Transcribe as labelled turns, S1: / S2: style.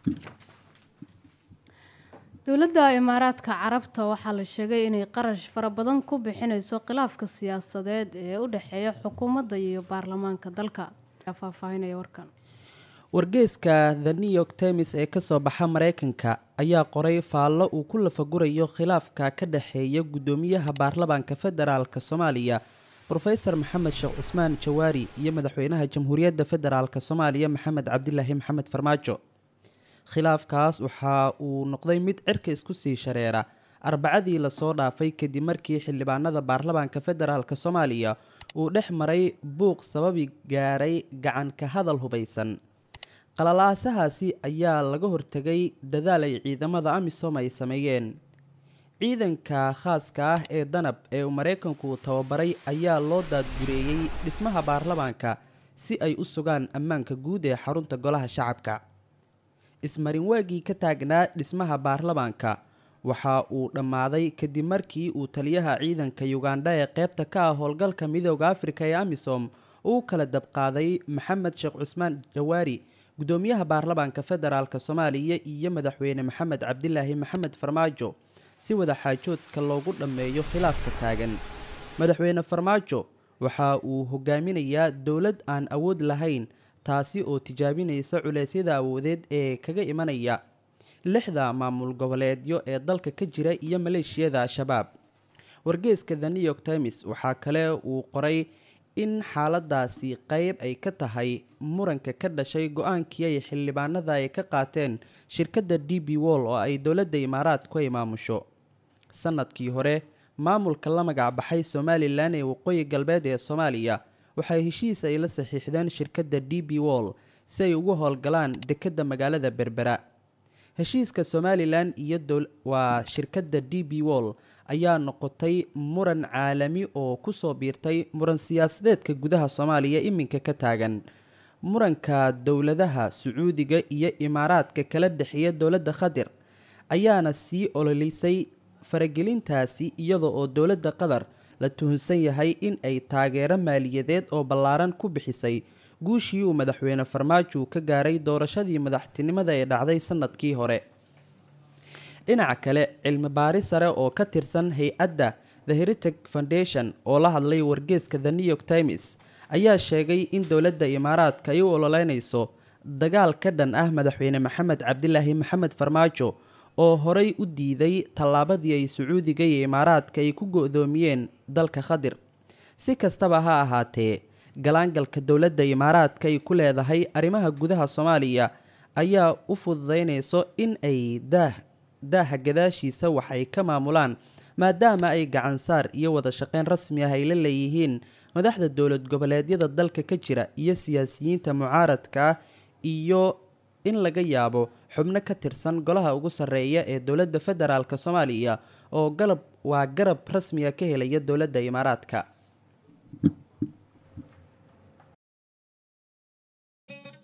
S1: dowladda imaaraadka carabta waxaa la sheegay inay qarash fara badan ku bixineyso khilaafka siyaasadeed ee u dhexeeya xukuumadda iyo baarlamaanka dalka faahfaahinaya warkan
S2: wargeyska the new york times ee kasoo baxa mareykanka ayaa qoray faallo uu ku lafagurayo khilaafka ka dhexeeya guddoomiyaha baarlamaanka federaalk soomaaliya rofeor maxamed sheekh cusmaan jawaari iyo madaxweynaha jamhuuriyadda federaalk soomaaliya maxamed cabdilaahi maxamed farmaajo khilaafkaas waxa uu noqday mid cirka isku sii shareera arbacadii lasoo dhaafay kadib markii xildhibaanada baarlamaanka federaalk soomaaliya uu dhex maray buuq sababi gaaray gacanka hadal hubaysan qalalaasahaasi ayaa laga hortegay dadaal ay ciidamada amisom ay sameeyeen ciidanka khaaska ah ee danab ee uu maraykanku tababaray ayaa loo daadgureeyey dhismaha baarlamaanka si ay u sugaan ammaanka guud ee xarunta golaha shacabka ismarin waagii ka taagnaa dhismaha baarlamaanka waxa uu dhammaaday kadib markii uu taliyaha ciidanka yugandha ee qeybta ka ah howlgalka midooda afrika ee amisom uu kala dabqaaday maxamed sheekh cusmaan jawaari guddoomiyaha baarlamaanka federaalk soomaaliya iyo madaxweyne maxamed cabdilaahi maxamed farmaajo si wada xaajoodka loogu dhammeeyo khilaafka taagan madaxweyne farmaajo waxa uu hogaaminayaa dowlad aan awood lahayn taasi oo tijaabinaysa culeysyada awoodeed ee kaga imanaya lixda maamul goboleedyo ee dalka ka jira iyo maleeshiyada al-shabaab wargeeska the new york times waxaa kale uu qoray in xaaladaasi qeyb ay ka tahay muranka ka dhashay go-aankii ay xildhibaanada ay ka qaateen shirkadda d b wall oo ay dowladda imaaraadku ay maamusho sanadkii hore maamulka la magac baxay somalilan ee waqooyi galbeed ee soomaaliya waxay heshiis ay la saxiixdeen shirkadda d b wall si ay ugu howlgalaan dekedda magaalada berbera heshiiska somalilan iyo waa shirkadda d b wall ayaa noqotay muran caalami oo kusoo biirtay muran siyaasadeedka gudaha soomaaliya iminka ka taagan muranka dowladaha sacuudiga iyo imaaraadka kala dhexeeya dowladda khatar ayaana sii ololisay faragelintaasi iyada oo dowladda qatar la tuhunsan yahay in ay taageero maaliyadeed oo ballaaran ku bixisay guushii uu madaxweyne farmaajo ka gaaray doorashadii madaxtinimada ee dhacday sanadkii hore dhinaca kale cilmi baari sare oo ka tirsan hay-adda the heritage foundation oo la hadlay wargeeska the new york times ayaa sheegay in dowladda imaaraadka ay u ololeynayso dagaal ka dhan ah madaxweyne maxamed cabdilaahi maxamed farmaajo oo horey u diiday tallaabadii ay sacuudiga iyo imaaraadka ay ku go-doomiyeen dalka khadir si kastaba ha ahaatee galaangalka dowladda imaaraadka ay ku leedahay arrimaha gudaha soomaaliya ayaa u fududeynayso in ay daah daaha gadaashiisa wax ay ka maamulaan maadaama ay gacansaar iyo wada shaqeyn rasmi ah ay la leeyihiin madaxda dowlad goboleedyada dalka ka jira iyo siyaasiyiinta mucaaradka ah iyo in laga yaabo xubno ka tirsan golaha ugu sarreeya ee dowladda federaalk soomaaliya oo galab waa garab rasmiga ka helaya dowladda imaaraadka